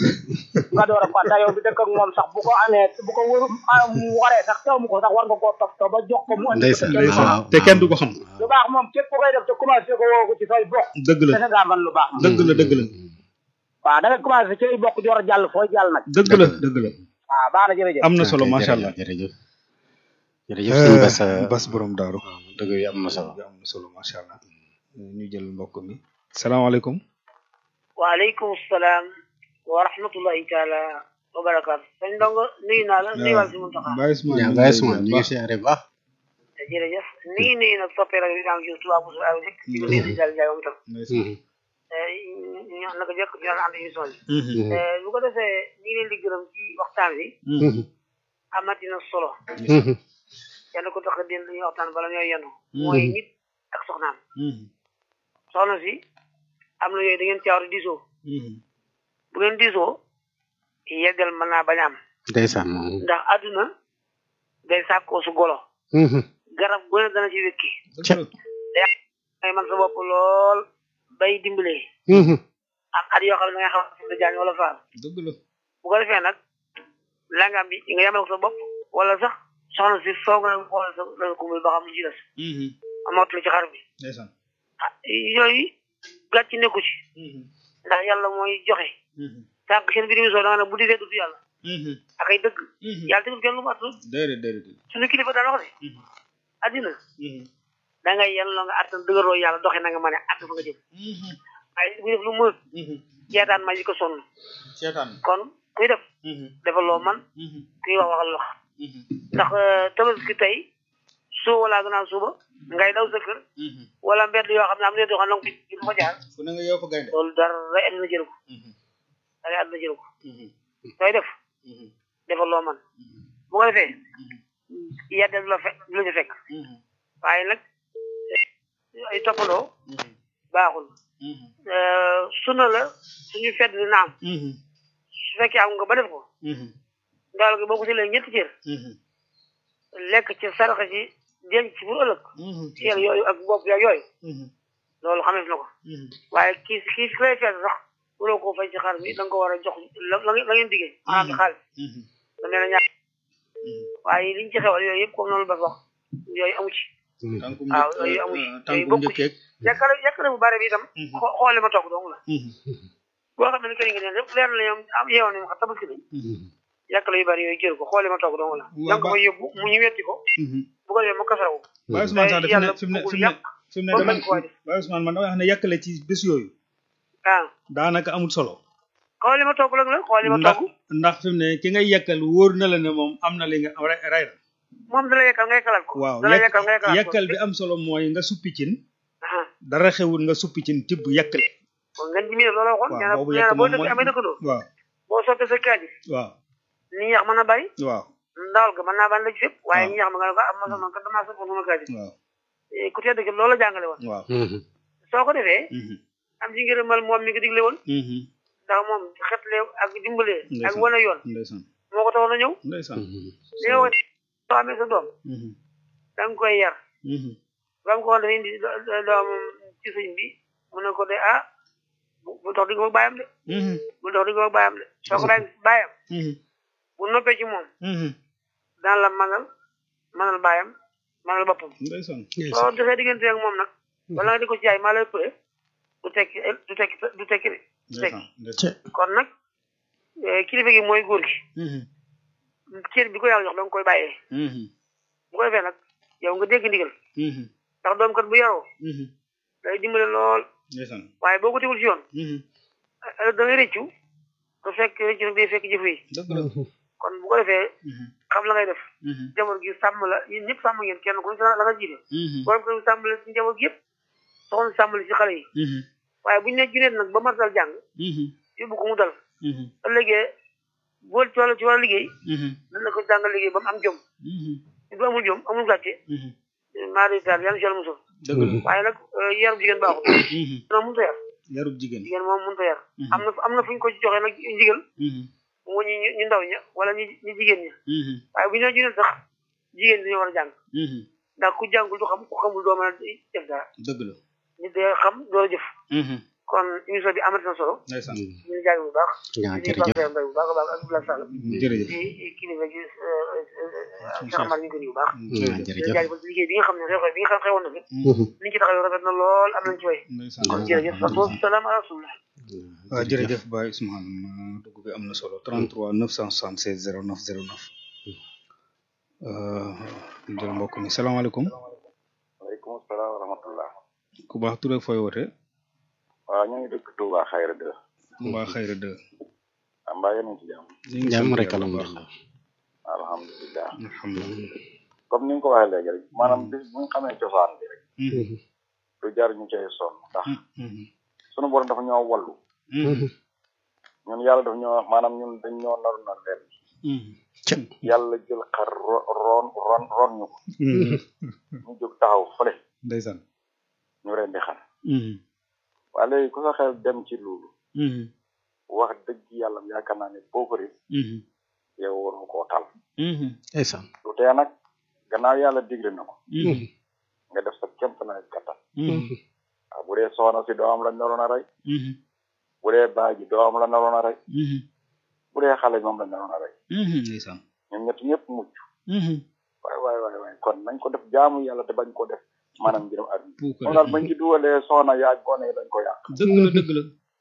nga door a fàtta yow bi dëkk ak moom sax bu ko amee bu ko wër ah, mu waree sax taw mu ko sax war nga koo topp ba jox ko mu andi ko te ndeysaan kenn du ko xam. waaw te kenn du ko xam lu baax moom képp ku koy def te commencé ko woo ko ci say bokk dëgg la dese ngaa man lu baax dëgg la dëgg la waaw da nga commencé ci ay bokk di war a jàll fooy jàll nag dëgg la dëgg la waaw baax na jërëjëf am na solo macha allah jërëjëf jërëjëf sëñ Bass bas borom daaru dëgg yi am na solo am na solo macha allah ñu jël mbokk mi salaamaaleykum waaleykum salaam wa rahmatullahi taala wa barakaatu sëñ ndongo nuyu naa la nuyuwaal si Muntaxa Baye Ousmane yaa ñu Baye ngi lay Ousmane ñu ngi siyaare baax jërëjëf ni ngi nuyu nag soppee rajo bi daam jur tubaab bu ay rek di ko nuyu si Jall Ndiaye moom itam ñu naka jëkk ñu daan ànd émission bi bu ko defee ñu ngi leen di gërëm ci waxtaan bi amati na solo kenn ko tax a den dañuy waxtaan bala ñooy yendu mooy nit ak soxnaam soxna si am na yooyu da ngeen caawar diisoo bu ngeen diisoo yeggal mën naa bañ a am ndeysaan ndax àdduna day sàkkoo su golo garab gu ne dana ci wékki day man sa bopp lool bay dimbalee am at yoo xam ne da nga xam ne jaañ wala faal dëgg la bu ko defee nag langam bi nga yamal ko sa bopp wala sax soxna si foog na xool sa sa kumbul ba xam lu ci des amatu ci xar bi ndeysaan ah yooyu gàcc nekku ci ndax yàlla mooy joxe sànq seen biir émission da nga ne bu disee du yàlla ak ay dëgg yàlla tegul kenn lu mu attul déedéet déedéet suñu kilifa daan wax ne addina da ngay yàlla nga attan dëgëroo yàlla doxe na nga mën a att fa nga jëm waaye bu def lu mën seetaan ma yi ko sonn seetaan kon kuy def defal loo man kuy wax waxal wax ndax tabaski tey soo wala gannaaw suba ngay daw sa kër wala mbedd yoo xam ne am na yoo xam ne fi du fa jaar fu ne nga yow fa gaynde loolu dara àddina jël ko dara àddina jël ko sooy def defal loo man bu ko defee yedde du la fekk du la ci fekk waaye nag ay toppandoo baaxul sunna la suñu fedd di naam su fekkee am nga ba def ko ndawal gi boo ko jëlee ñetti cër lekk ci saraxa ci denc ci bu ëllëg seel yooyu ak bopp ya yooyu loolu xameef na ko waaye kii kii ki lay fedd sax waroo koo fay ci xar mi da nga ko war a jox la la ngeen diggee maanaam ci xaalis da nee na ñaar waaye liñ ci xewal yooyu yëpp comme noonu ba wax yooyu amu ci tànkum waaw yooyu amu ci yooyu tànkum bokku ci njëkkeeg yàkkale yàkkale bu bare bi itam xo- xoole ma toog dong la boo xam ne kër yi nga neen lépp leer na ñoom am yeewoon nañu xam tabaski nañ yàkkale yu bari yooyu jël ko xoole ma toog dong la Waaw, da nga ko ba- fa yóbbu mu ñu wetti ko bu ko defee mu kasarawu Baye Ousmane sax yàlla fi mu ne fi mu bëggul ne yàq fi mu ne ba dama bañ koo def Baye Ousmane man dama wax ne yàkkale ci bés yooyu ah daanaka amul solo xoole ma toog la la xoole ma ndax toog ndax fi mu ne ki ngay yàkkal wóor na la ne moom am na li nga ray ray na moom dala yekkal nga yekkalaat ko waaw dala yekkal nga yekkalaat ko yàkkal bi am solo mooy nga suppi cin aha dara xewul nga suppi cin tibb yàkkale kon ngeen ji mi ne loolu waxoon waaw nee na boobu nee yàkk na boo moom dëkk mooy amee dëkkandoo waaw boo sottee sa kaadi waaw ni ñax mën a bari waaw ndawal ga mën naa ban la ci fépp waaye waaw. ñi ñax ma nga ne ko am ma sama kat damaa soppoon sama kaadi waaw Eh, ku tedd ki loolu la jàngale woon waaw soo ko defee mhm, am ci ngërëmal moom mi ko digle woon mhm, ndax moom xetle ak dimbalee ak Ndeysaan. wane yoon ndeysaan moo ko taxoon a ñëw ndeysaan li nga wax soo amee sa doom mhm, da nga koy yar mhm, ba mu ko waxoon dafa indi do- do- doom ci sëñ bi mu ne ko de ah bu bu tax di ko bàyyam de mhm, bu tax di ko bàyyam de soo ko bàyyi bàyyam mhm, bu noppee ci moom mhm, daan la manal manal bàyyam manal boppam ndeysaan soo defee diggante ak moom nag wala nga di ko jaay maa lay përe du tekki du tekki du tekki de du tekki ndeysaan ndeysaan kon nag eh, kilifa gi mooy góor gi mhm, cër bi ko yàlla jox da nga koy bàyyee mhm, bu ko defee nag yow nga dégg ndigal mhm, ndax doom kat bu yaroo mhm, day dimbale lool ndeysaan waaye boo ko tegul ci yoon mhm, eh, da ngay rëccu te fekk rëccu nag day fekk jëf yi dëgg la kon bu ko defee mhm, xam la ngay def mhm, jaboot gi sàmm la yéen ñëpp sàmm ngeen kenn ku ne la nga jiite mhm, borom kër gi sàmm la ci njaboot gi yëpp soxna si sàmm la ci xale yi mhm, waaye bu ñu ne juneen nag ba matal jàng mhm, yóbbu ko mu dal mhm, ëllëgee bool ci wàllu ci wàllu liggéey mhm, dana ko jàngal liggéey ba mu am jom mhm, bu amul jom amul gàcce mhm, maa di taal yàlla si yàlla musal dëgg la waaye nag yarum jigéen baaxul mhm, dina mënut a yar yarub jigéen jigéen moom mënut a yar Mhm. am na am na fu ñu ko ci joxee nag ndigal mhm, mu ñu ñu ndaw ña wala ñu ñu jigéen ña mhm, waaye bu ñu nee juneen sax jigéen ñi dañoo war a jàng mhm, ndax ku jàngul du xam ku xamul doo mën a def dara dëgg la nit day xam doo jëf mhm, kon émission bi amati na solo ndeysaan ñu ngi jaay bu baax waaw di jërëjëf Pape Mbaye bu baax a baax ak Abdoulaye Sall jërëjëf di kilifa gi Cheikh Amar ñu ngi ko nuyu bu baax waaw di jërëjëf jaay ba liggéey bi nga xam ne xew bi nga xam xewoon na fi ni ci taxaw rafet na lool am nañ ci way ndeysaan kon jërëjëf wa salaam ala rasulillah waaw jërëjëf Baye Ousmane ma dugg bi am na solo 33 976 09 09 euh jël mbokk mi salaamaaleykum waaleykum salaam wa rahmatullah ku baax tur ak fooy woote waaw ñu ngi dëkk Touba Xayra de mbaa xayra de am mbaa yéen a ngi ci jàmm ñu ngi jàmm sant rek yàlla bu baax alhamdulilah alhamdulilah alhamdulilah comme ni nga ko waxee léegi rek maanaam bis bu ñu xamee cosaan bi rek Mhm, du jar ñu cay sonn ndax mhm, sunu borom dafa ñoo wallu mhm, ñun yàlla dafa ñoo maanaam ñun dañ ñoo naru na leen mhm, yàlla jël xar ro- roon ron ron ñu ko mhm. ñu jóg taxaw fële ndeysaan ñu ren di xar Mhm, waaye léegi ku sa xel dem ci loolu mhm, wax dëgg yàlla yaakaar naa ne boo ko rek mhm, yow waru koo tal mhm, ndeysaan lu tee nag gannaaw yàlla digle na ko mhm, nga def sa kéem sa nawet kattan mhm, waaw bu dee soxna si doom la naroon a rey mhm, bu dee baay ji doom la naroon a rey mhm, bu dee xale moom la naroon a rey mhm, ndeysaan ñun ñett ñëpp mucc Mhm, waay waay waay waay kon nañ ko def jaamu yàlla te bañ ko def maanaam ngërëm àdduna puukare. moom daal bañ ci dugalee soxna yaag gone yi dañ ko yàq dëgg la dëgg la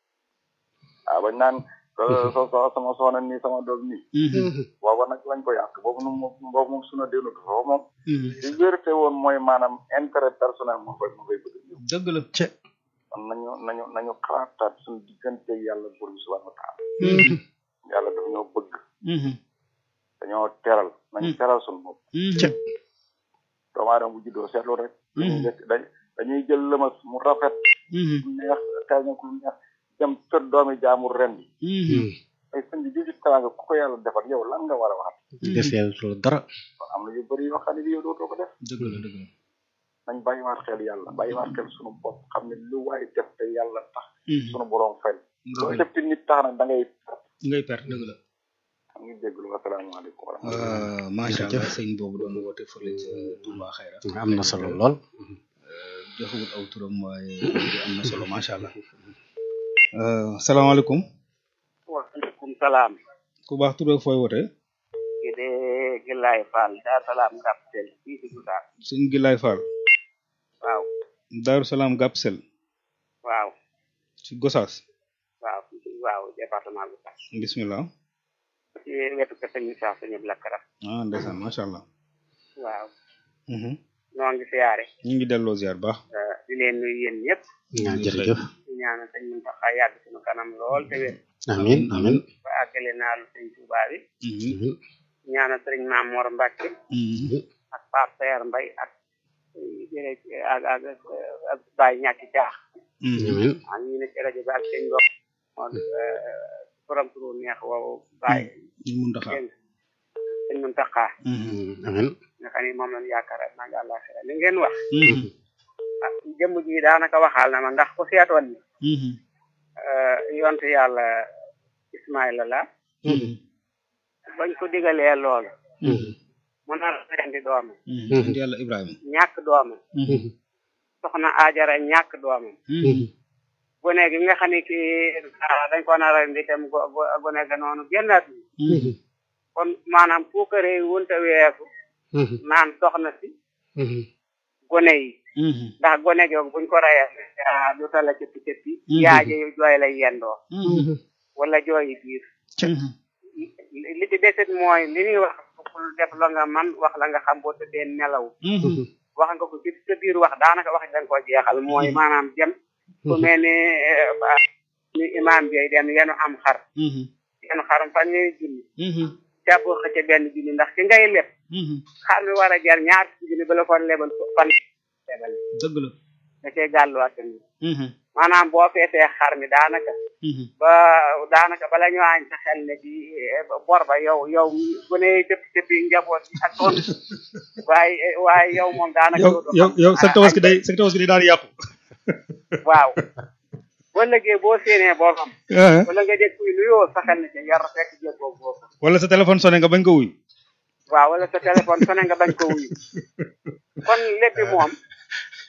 waaw bañ naan so so so- sama soxna nii sama doom nii Mhm, booba nag lañ ko yàq boobu nu moom boobu moom suna dénut foofu moom mhm, li vérité woon mooy maanaam intérêt personnel moo koy moo koy bëgg ñëw dëgg la kon nañu nañu nañu xalaataat suñu digganteeg yàlla buur bi subhanahu wa taala Mhm, yàlla dafa ñoo bëgg mhm, dañoo teral nañu Mm. teral suñu bopp mhm, doomu aadama bu juddoo seetlu rek dañuy Mhm. njëkk dañ dañuy jël lëmas mu rafet mhm, mu neex kaña ku neex dem kër doomi jaamur ren bi mhm, ay sëñ bi jiji teraanga ku ko yàlla defal yow lan nga war a wax deseel dara kon am na yu bëri yoo xam ne bi yow dootoo ko def dëgg la dëgg la nañ bàyyiwaat xel yàlla bàyyiwaat xel sunu bopp xam ne lu waay def te yàlla tax Mhm, sunu borom fay loo dëgg la def te nit tax nag da ngay ngay perte dëgg la am ngi jégalu asalaamaaleykum wa rahmatulah Euh, macha allah Jërëjëf. sëñ boobu doon woote fële ca Touba Xayra am na solo lool joxewut aw turam waaye bi am na solo macha allah Euh, salaamaaleykum waaleykum salaam ku baax tur ak fooy woote ki de Gilaay Fall Daar Salaam Gaptel fii si Goudar sëñ Gilaay Fall waaw Daaru Salaam Gapsel waaw ci Gosaas waaw waaw département Goudar bismillah ci wetu kër sëñ Moussa sëñ Blakara ah ndeysaan macha allah waaw Mhm. noo ngi siyaare ñu ngi delloo ziar baax eh, di leen nuyu yéen ñëpp waaw jërëjëf di ñaanal sëñ Mountakha yàgg suñu kanam lool te wér amin amin ba àggale naa lu sëñ Touba bi Mhm. amin ñaanal sëriñ Maam Mor Mbacke Mhm. ak Pape Seer Mbay ak jërë ak ak ak Baye ñàkki jaax Mhm. amin ak ñu ne ci rajo bi ak sëñ Ngom moom borom turu neex woowu Baye ñu mun taxaar dégg nga sëñ Mountakha Mhm. amin nga xam ne moom lañ yaakaar naa ngi àllaaxira li ngeen wax Mhm. ah jëmm ji daanaka waxaal na ma ndax ku seetoon ni Mhm. eh, yontu yàlla Ismaïla la Mhm. bañ ko digalee loolu Mhm. mu nar a rendi doomam Mhm. Indi yàlla Ibrahima ñàkk doomam Mhm. soxna Ajara ñàkk doomam Mhm. gone gi nga xam ne kii ah, dañ ko nar a rendi tam go- go- gone ga noonu génnaat Mhm. kon maanaam puukare yi wunta weesu Mhm. naan soxna si Mhm. gone yi Mhm. ndax gone googu buñ ko rayee ah, du tala cëppi cëppi Mhm. yaaje jooy lay yendoo Mhm. wala jooyi biir Mhm. li ci desit mooy li ñuy wax bul def la nga man wax la nga xam boo tëddee nelaw Mhm. wax nga ko ci sa biir wax daanaka wax da nga ko jeexal mooy maanaam dem ku mel ni eh, ba- ni imaam bi dem yenu am xar Mhm. yenu xarum fan ñuy junni Mhm. jàpp xëcc benn junni ndax ki ngay leb Mhm. xar mi war a jar ñaar fukki junni ba la ko lebal fan lebal dëgg la da cee gàlluwaat tamit Mhm. maanaam boo feesee xar mi daanaka Mhm. ba daanaka bala ñu añ sa xel ne ci eh, bor ba yow yow bu ne cëpp cëppi njaboot yi ak toon waaye waaye yow moom daanaka yow doo yow xam. yow sa Ah, tabaski añ day sa tabaski day daal di yàqu waaw boo lëggee boo séenee borom wala nga dégg kuy nuyoo sa xel ne ci yar fekk jéeg boobu boobu wala sa téléphone sonné nga bañ ko wuy waaw wala sa téléphone sonné nga bañ ko wuyu kon lépp moom ah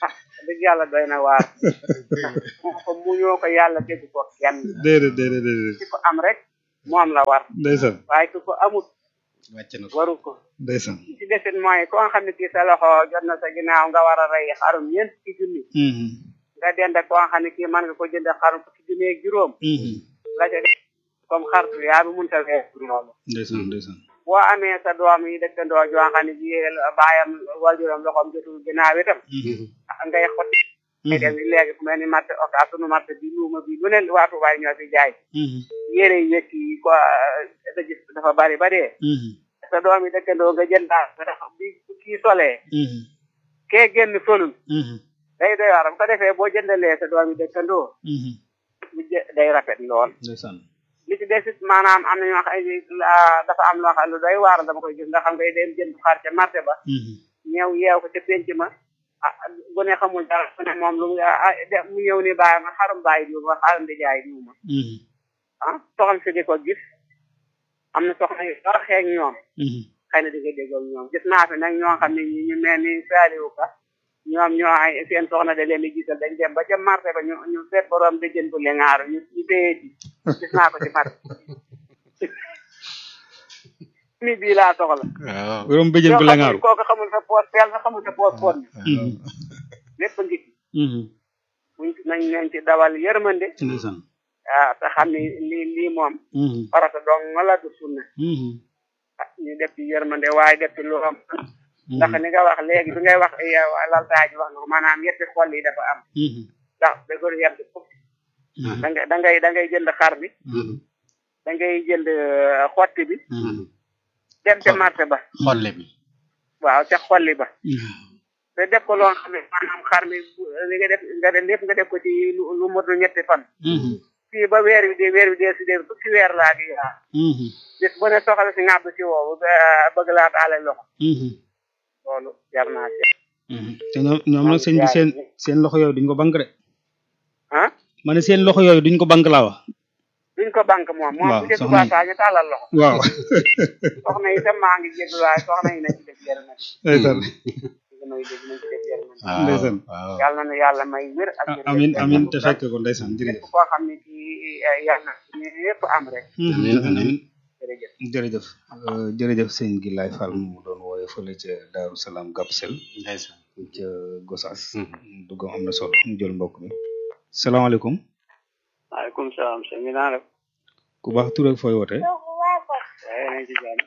dëgg yàlla doy na waar moo ko muñoo ko yàlla tegu ko kenn déedéet déedéet déedéet ci ko am rek moom la war ndeysaan waaye ku ko amut wàcc na ko waru ko ndeysaan ci desit mooy ko nga xam ne kii sa loxo jot na sa ginnaaw nga war a rey xarum ñeent ci junni Mhm, nga dend ak ko nga xam ne kii mën nga ko jënd xarum fukki junni ak juróom mhm. la ca def comme xartu yaa bi mun ta wees loolu ndeysaan ndeysaan boo amee sa doom yi dëkkandoo joo xam ne ji baayam wajuram loxoom jotul ginnaaw itam Mhm, ngay xotti ngay dem léegi fu mel ni marché oka sunu marché bi luuma bi lu ne waatu baay ñoo fi jaay mhm, yére yi yëkk yi ko da gis dafa bari ba dee mhm, sa doom yi dëkkandoo nga jënd daal nga tax bi kii solee mhm, kee génn solul mhm, day doy waar bu ko defee boo jëndalee sa doom yi dëkkandoo mhm. bu jë- day rafet lool ndeysaan li ci desit maanaam am na ñoo xam ne la- dafa am loo xam ne lu doy waar dama koy gis nga xam ngay dem jënd xar ca marché ba Mhm, ñëw yeew ko ca penc ma ah bu ne xamul dara bu ne moom lu mu ah de mu ñëw ni bàyyi ma xarum bàyyi diw ma xarum di jaay diw ma mhm, ah soxna si di ko gis am na soxna yu dara xeeg ñoom mhm. xëy na di nga déggoog ñoom gis naa fi nag ñoo xam ne ñi ñu mel ni saaliwu ka ñoom ñoo ay seen soxna da leen di gisal dañ dem ba ca marché ba ñu ñu seet borom di jëndu le ngaaru ñu ñu téye ci gis naa ko ci marché mi bii laa soxla waaw borom bëjën yoo bu xam la ne ngaaru kooku xamul sa poos teel sa xamul sa poos poos Mhm, lépp ngi ci mhm. buñ nañ nañ ci dawal yërmande ndeysaan ah te xam ni lii lii moom Mhm, farata dong nga la du sunna mhm, ah ñu def ci yërmande waaye def ci lu am ndax ni nga wax léegi bi ngay wax yow laltaay ji wax nga ko maanaam yetti xol yi dafa am mhm, ndax da ko yem foofu mhm, da ngay da ngay da ngay jënd xar bi Mhm, da ngay jënd euh, xotti bi mhm. dem ca marché ba xolle bi waaw ca xolli ba Mhm, te def ko loo xam ne maanaam xar mi bu- li nga def nga def lépp nga def ko ci lu lu motul ñetti fan mhm, fii ba weer wi dee weer wi dee si dee fukki weer laa di yaa mhm, bis bu ne soxla si ngàbb si woowu ba- bëgg laa taale loxo mhm, loolu jar naa ci mhm. te ñoom ñoom nag sëñ bi seen seen loxo yooyu duñ ko bank de ah ma ne seen loxo yooyu duñ ko bank laa wax duñ ko banque moom moom Waaw, bu dee soxna yi. tubaataa ñu tàllal loxo waaw soxna yi itam maa ngi jéglu waaye soxna yi nañ ci def yërëm nag ndeysaan may dégg nañ ci def yërëm nag waaw ndeysaan. waaw yàlla na yàlla may wér ak wér amin amin te fekk ko ndeysaan lépp jërëjëf koo xam ne kii eh, yàlla na ñu yëpp am rek Amin, amin. jërëjëf jërëjëf euh, jërëjëf sëñ gi laay Fall mu doon wooye fële ca Daaru Salaam Gapsel ndeysaan ca Gosaas Mhm. duggam am na solo ñu jël mbokk mi salaamaaleykum maaleykum salaam sëñ bi naa def ku baax tur ak fooy woote waaye nañ ci jàmm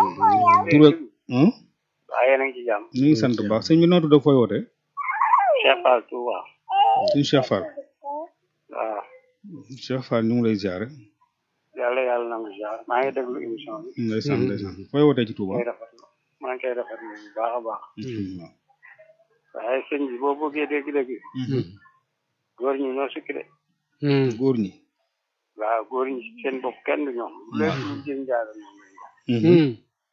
tur ak hmm? waaye nañ ci jàmm ñu ngi sant bu baax sëñ bi noo tudd ak fooy woote Cheikh Fall Touba suñu Cheikh Fall waaw Cheikh Fall ñu ngi lay ziare yàlla yàlla nangu jaar maa ngi déglu émission bi ndeysaan ndeysaan fooy wootee ci Touba koy rafetlu maa ngi koy rafetlu bu baax a baax Mhm. waaye sëñ bi boo bëggee dégg-dégg Mhm. góor ñi ñoo sukki de góor ñi waaw góor ñi seen bopp kenn du ñoom lépp lu jëm jaara ñoom lañ ko Mhm.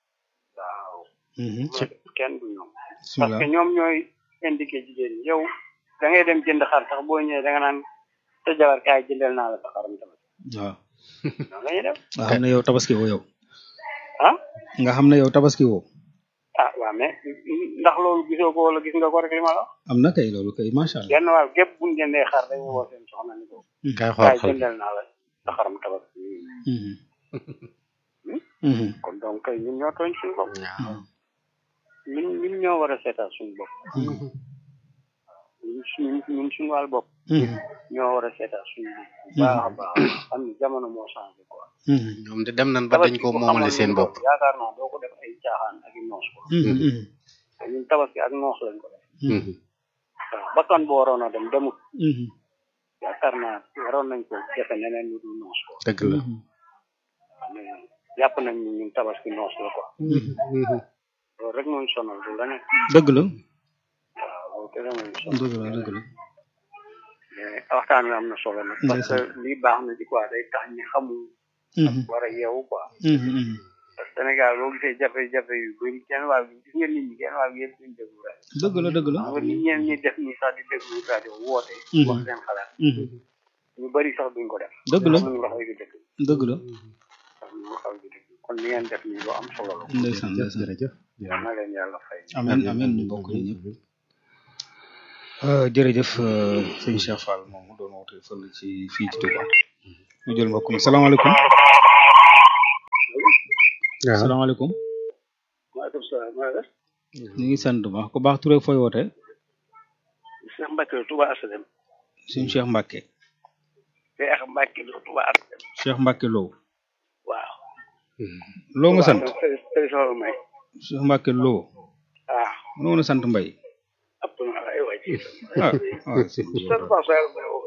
waaw Mhm. loolu kenn du ñoom parce bismillah que ñoom ñooy indiqué jigéen ñi yow da ngay dem jënd xar sax boo ñëwee da nga naan sa jabar kaay jëndal naa la sa xaram tamit waaw noonu la ñuy def nga xam ne yow tabaski woo yow ah nga xam ne yow tabaski woo ah waaw mais ndax loolu gisoo ko wala gis nga ko rek li ma la wax am na kay loolu kay macha allah genn wàll gépp buñ jëndee xar dañuy woo seen soxna ni ko kay xool kaay xool jëndal naa la sa xaram tabaski Mhm. Mhm. kon donc kay ñun ñoo tooñ suñu bopp waaw ñun ñun ñoo war a seetal suñu bopp ñun suñu ñun suñu wàll bopp Mhm. ñoo war a seetal suñu bopp bu baax a baax xam ni jamono moo changé quoi Mhm. ñoom de dem nañ ba dañ ko moomale seen bopp yaakaar naa doo ko def ay caaxaan ak i noos ko Mhm. Mhm. te ñun tabaski ak noos lañ ko def Mhm. waaw bakkan bu waroon a dem demut Mhm. yaakaar naa waroon nañ ko defe neneen ñu dul noos ko dëgg la mais jàpp nañ ni ñun tabaski noos la quoi Mhm. loolu rek mooy sonal du leneen dëgg la waaw loolu kese mooy sonal dëgg la dëgg la mais waxtaan wi am na solo nag parce que lii baax na ci quoi day tax ñi xamul Mhm. war a yeewu quoi Mhm. Mhm. parce que Sénégal boo gisee jafe-jafe yu bëri kenn waa gi gis nga nit ñi kenn waa gi yëpp duñ déglu rajo dëgg la dëgg la xam nga nit ñeen ñi def nii sax di déglu rajo woote Mhm. wax seen xalaat Mhm. ñu bëri sax duñ ko def dëgg la ñu wax yu dëgg dëgg la wax ñu wax yu dëgg kon li ngeen def nii lu am solo la ndeysaan ndeysaan jërëjëf yal na leen yàlla fay amiin amiin ñu bokk ñu ñëpp jërëjëf euh, sëñ Cheikh Fall moom mu doon woote fële ci fii ci Touba ñu jël mbokk mi salaamaaleykum waaw salaamaaleykum maaleykum salaam maa ngi ñu ngi sant bu baax ku baax Touré fooy woote Cheikh Mbacke la Touba Asalem sëñ Cheikh Mbacke Cheikh Mbacke la Touba Asalem Cheikh Mbacke Lo waaw. loo nga sant téléphone may Cheikh Mbacke Lo waaw loo nga sant Mbay ëpp na ay waay ci ah ah sëñ bi sant Ba Sow may woo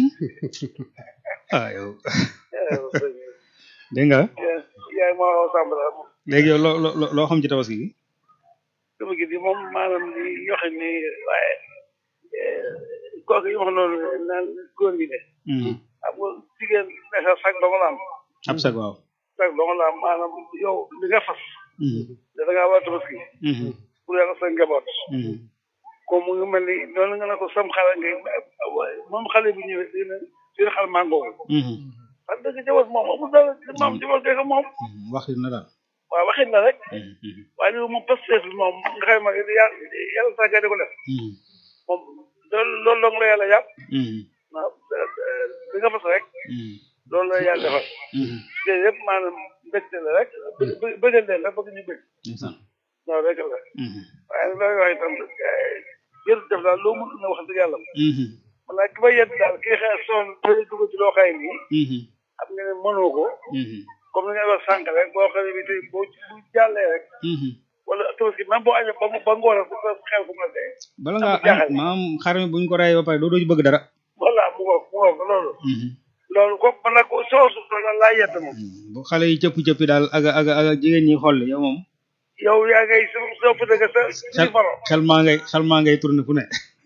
ah yow dégg nga yaay moo woo Samba la moom léegi yow loo loo loo xam ci tabaski gi dama gis ni moom maanaam li yoxe ni waaye kooku yi wax noonu naan góor gi de Mhm. xam nga jigéen nesa sag dong la am ab sag waaw sag dong la am maanaam yow li nga fas Mhm. da nga war a tabaski Mhm. pour yàlla sa njaboot Mhm. comme mu ngi mel ni noonu nga ne ko sam xale ngay moom xale bi ñëwee dina dina xal mango Mhm. wax dëgg jaboot moom amul dara moom jaboot kay ko moom Mhm. wax na daal waaw waxin la rek Mhm. Mhm. waaye li moom pasteef bi moom nga xam ne yàlla yàlla sax di ko def Mhm. moom loolu loolu dong la yàlla yàpp Mhm. waaw li nga fas rek Mhm. loolu la yàlla defal Mhm. te yëpp maanaam mbégte la rek bë- bë- bëggal leen rek bëgg ñu bëgg ndeysaan loolu rek la Mhm. waaye nag looy wax itam jërëjëf def daal loo mën na wax dëgg yàlla Mhm. man nag ki may yedd daal kii xëy soon tey dugg ci loo xay nii Mhm. xam nga ne mënoo ko Mhm. comme ni nga wax sànq rek boo xam ne bi tey boo bu jàllee rek Mhm. wala tabaski même boo añee ba mu ba ngoon bu ko xew fu mu la dee bala Am ngaa jaaxal. añ maam xar mi buñ ko rayee ba pare doo doo ci bëgg dara voilà mu ngoog mu ngoog loolu Mhm. loolu ko man nag soosu loolu laa yedd moom bu xale yi cëpp cëppi daal aga aga aga jigéen ñi xool yow moom yow yaa ngay sa sopp dëgg sa xel si faro xel maa ngay xel maa ngay tourné fu ne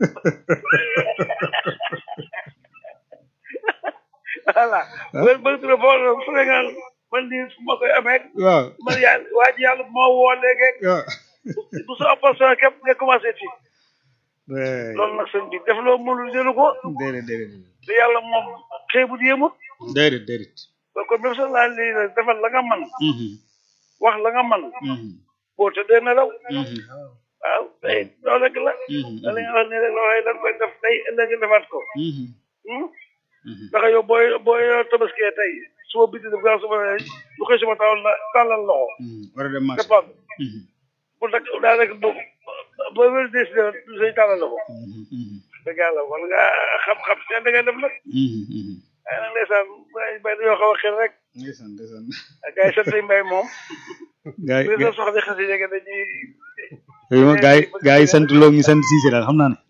voilà wér bëgg tura boo fu ne nga man lii fu ma koy amee waaw man yàlla waa ji yàlla moo woo léegi waaw bu sa opposition képp nga commencé ci loolu nag sëñ bi def loo mënul jëlu ko déedéet déedéet te yàlla moom xeebut yéemut déedéet déedéet donc même sa laa lii la defal la nga man Mhm. wax la nga man Mhm. boo tëddee nelaw Mhm. waaw tey loolu rek la Mhm. da la nga wax ni rek loo xëy da nga koy def tey ëllëg nga defaat ko Mhm. hmm? Mhm. ndax yow booy booy tabaskee tey suba biti def gaaw suba ne lu koy suba tawal la tàllal loxo Mhm. war a dem marché dépend Mhm. bu nag daa rek bu boo wér décidé du say tàllal loxo Mhm. Mhm. dëgg yàlla war nga xam-xam seen da ngay def nag Mhm. Mhm. waaye nag ndeysaan bay bay dañoo xaw a xel rek ndeysaan ndeysaan gars yi sant yi mbay moom gaay li sa soxla xasi yege dañuy gaay ma gaay gaay yi sant loo ñu sant Cissé daal xam naa ne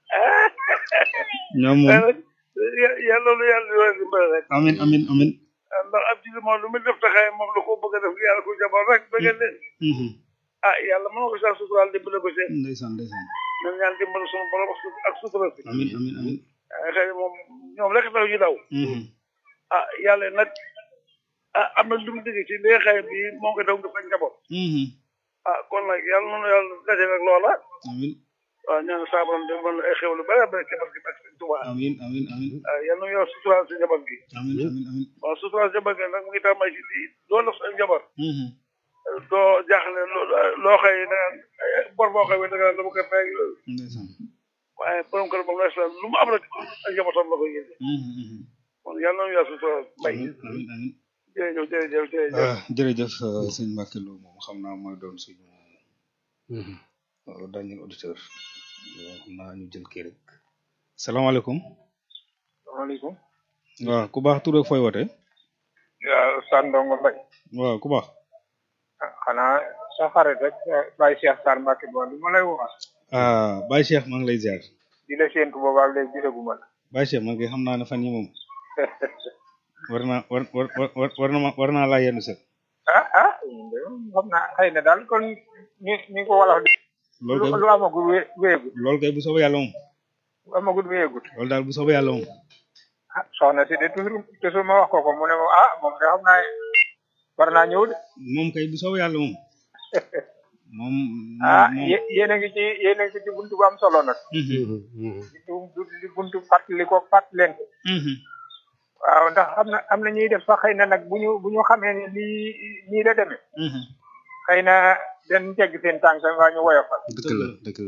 ñoom waaye moom nag ya- yàlla loolu yàlla di leen dimbale rek amin amin amin ndax ab jullit moom lu muy def taxaay moom la ko bëgg a def yàlla ko jaboot rek bëgg leen Mhm. ah yàlla mën na ko saa suturaal dimbale ko seen ndeysaan ndeysaan ñun ñaan dimbale suñu borom ak su- ak sutura si amin amin amin waaye xëy na moom ñoom rek tax ñu daw Mhm. ah yàlla nag ah am na lu mu digg ci li nga xëy bi moo ngi daw nga fa njaboot Mhm. ah kon nag yàlla noonu yàlla daje rek loola amin waaw ñaan saa borom de mën ay xew lu bëri bëri ci barke ak sëñ Tuubaa amin amin amin ah yàlla na yow suturaal si njaboot gi amin amin amin waaw suturaal si njaboot gi nag mu ngi tàmbali ci lii loolu la sa njaboot Mhm. doo jaaxle loo loo xëy da nga bor boo xëy da nga dama koy fay yooyu ndeysaan waaye borom kër moom la lu mu am rek ak njabootam la koy yéene Mhm. Mhm. kon yàlla na yàlla suturaal mbay amin amin amin jërëjëf jërëjëf jërëjëf ah jërëjëf euh, sëñ Mbacke Lo moom xam naa mooy doon suñu euh, dernier auditeur Euh, xam naa ñu jël kii rek salaamaaleykum salaamaaleykum waaw ku baax tur ak fooy wote waaw Sandongo Mbaye waaw ku baax ah xanaa sa xarit rek Baye Cheikh Sarr Mbacke bo li ma lay wax ah Baye Cheikh maa ngi lay ziar di la séentu boobaag léegi gisaguma la Baye Cheikh man kay xam naa ne fan yi moom war naa war war war war na ma war naa laa yenn set ah ah xam naa xëy na daal kon ni ni ko wala di loolu lu kay lu amagul wé wéyegut loolu kay bu soobee yàlla moom lu amagul wéyegut loolu daal bu soobee yàlla moom ah soxna si de toujours toujours ma wax ko ko mu ne ma ah moom de xam naa war naa ñëw de moom kay bu soobee yàlla moom moom ah moom yé yéen a ngi ci yéen a ngi ci buntu bu am solo nag Mhm. di du di buntu fàttali ko fàttalente Mhm. waaw ndax am na am na ñuy def sax xëy na nag bu ñu bu ñu xamee ne lii nii la demee Mhm. xëy na dañ tegg seen tànk waa ñu woyofal dëgg la dëgg la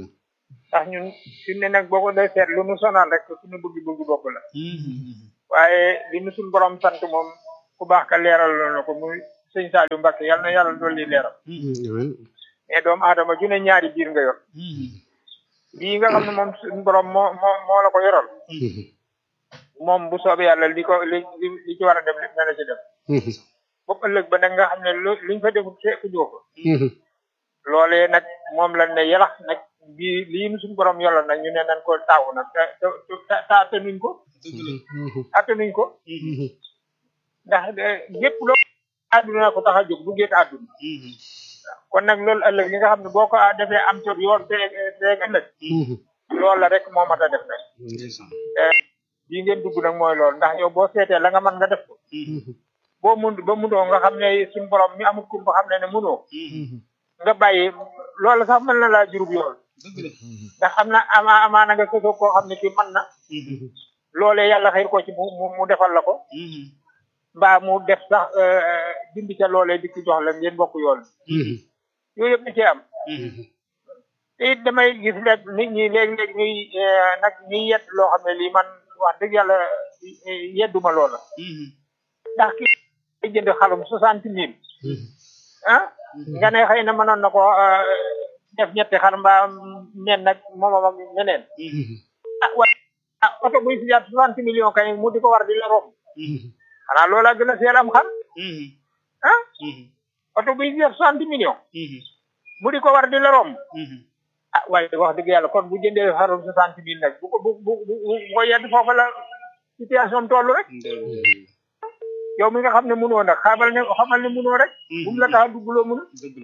ndax ñun fi mu ne nag boo ko dee seet lu nu sonal rek suñu bëgg-bëgg bopp la waaye li nu suñu borom sant moom ku baax ka leeral na ko muy sëñ Saliou Mbacke yal na yàlla dolli leeral mais doomu aadama ju ne ñaari biir nga yor bii nga xam ne moom suñu borom moo moo moo la ko yoral moom bu soobee yàlla li ko li li li ci war a dem lépp na la ci dem boobu ëllëg ba nag nga xam ne lu liñ fa defut fekk joo ko loolee nag moom lañ ne yalax nag bii lii nu suñu borom yoral nag ñu ne nañ ko taawu nag te te te attanuñ ko attanuñ ko ndax lépp loo àdduna ko tax a jóg bu géet àdduna kon nag loolu ëllëg li nga xam ne boo ko defee am tot yoon te teeg ëllëg loolu la rek moo mat a def nag bii ngeen dugg nag mooy loolu ndax yow boo seetee la nga mën nga def ko boo mun ba munoo nga xam ne suñu borom mi amul kum ba xam ne ne munoo nga bàyyi loolu sax mën na laa jurub yool ndax xam na ama amaana nga sësoo koo xam ne kii mën na loolee yàlla xëy ko ci mu mu defal la ko mbaa mu def sax dindi ca loolee di ci jox la ngeen bokk yool yooyu yëpp da cee am te it damay gis rek nit ñi léeg-léeg ñuy nag ñuy yedd loo xam ne lii man wax dëgg yàlla yedduma loola ndax ki ay jënd xalum soixante mille ah nga ne xëy na mënoon na ko def ñetti xar mbaa nen nag moomam ak ñeneen ah wa ah oto buy si jaar soixante millions kay mu di ko war di la romb xanaa loola gën a seel am xar ah oto buy si jaar soixante millions mu di ko war di la romb ah waaye wax dëgg yàlla kon bu jëndee xarum soixante mille nag bu ko bu bu bu ko yedd foofa la situation toll rek yow mi nga xam ne mënoo nag xamal ne xamal ne mënoo rek bu mu la tax a duggloo mënu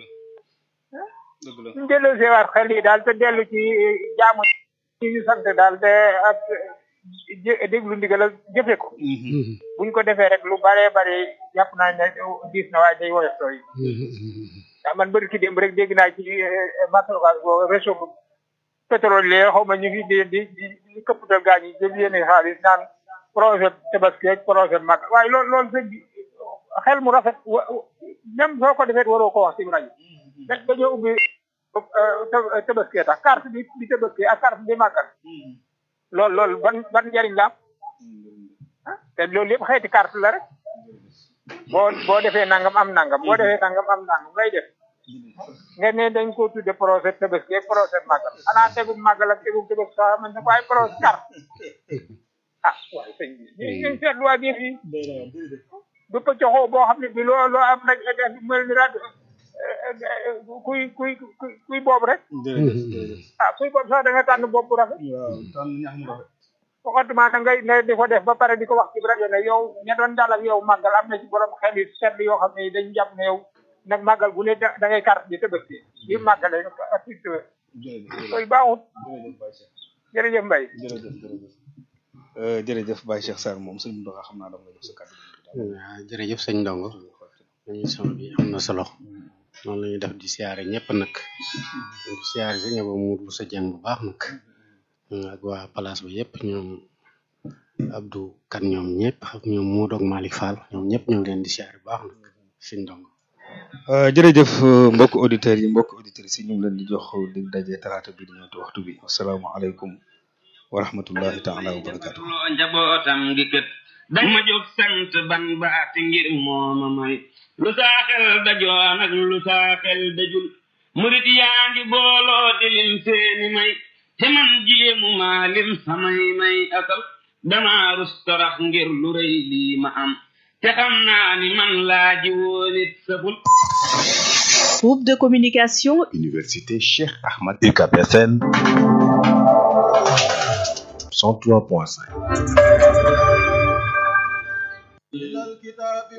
ñu delloo seewaat xel yi daal te dellu ci jaamu ci ñu sant daal te ak déglu ndigal ak jëfe ko buñ ko defee rek lu baree bare jàpp naa ne diis na waaye day woyof tooy ndax man bëri ki démb rek dégg naa ci matrokas bo réseau bu pétrole lee xaw ma ñu ngi di di di këppatal gaañ yi jël yéene xaalis naan projet tabaski ak projet mag waaye loolu loolu sëñ bi xel mu rafet même soo ko defee waroo ko wax ci rajo dañoo ubbi tabaski tax carte bi bi tabaski ak carte bi màggal loolu loolu ban ban njariñ la am te loolu yëpp xeeti carte la rek boo boo defee nangam am nangam boo defee nangam am nangam ngay def nga ne dañ ko tudde projet tabaski ak projet màggal xanaa tegum màggal ak tegum tabaski sax man ne ko ay projet carte ah waaye sëñ bi ñu ngi seetluwaat yëf yi du ko joxoo boo xam ne bi loo loo am rek def mel ni rajo kuy kuy kuy kuy boobu rek ah kuy boobu sax da nga tànn bopp rafet waxatuma da ngay ngay di ko def ba pare di ko wax ci rajo ne yow ña doon dal ak yow màggal am na ci borom xel yi seetlu yoo xam ne dañ jàpp ne yow nag màggal bu ne da ngay carte bi tëbësti bi màggale ak ci koy baaxut jërëjëf Mbaye jërëjëf Baye Cheikh Sarr moom sëñ Ndoxa xam naa dama la jox sa kàddu waaw jërëjëf sëñ Ndongo émission bi am na solo noonu la ñuy def di siyaare ñëpp nag di siyaare si ñëpp mu bu sa jàng bu baax nag ak waa place ba yëpp ñoom Abdou kan ñoom ñëpp ak ñoom Modou ak Malick Fall ñoom ñëpp ñu ngi leen di siyaare bu baax nag sëñ Ndongo jërëjëf mbokk auditeurs yi mbokk auditrices yi ñu ngi leen di jox di daje talaata bi di ñëw waxtu bi asalaamaaleykum wa rahmatullahi taala wa barakatu loo njabootam gi kët dama jóg sant ban baati ngir mooma may lu saa xel dajoon ak lu saa xel dajul murit yaa ngi booloo di lim seeni may te man jéemu maa lim samay may asal dama rus torox ngir lu rëy lii ma am te xam naa ni man laaji woonit saful Groupe de communication Université Cheikh Ahmad UCAP FM 103.5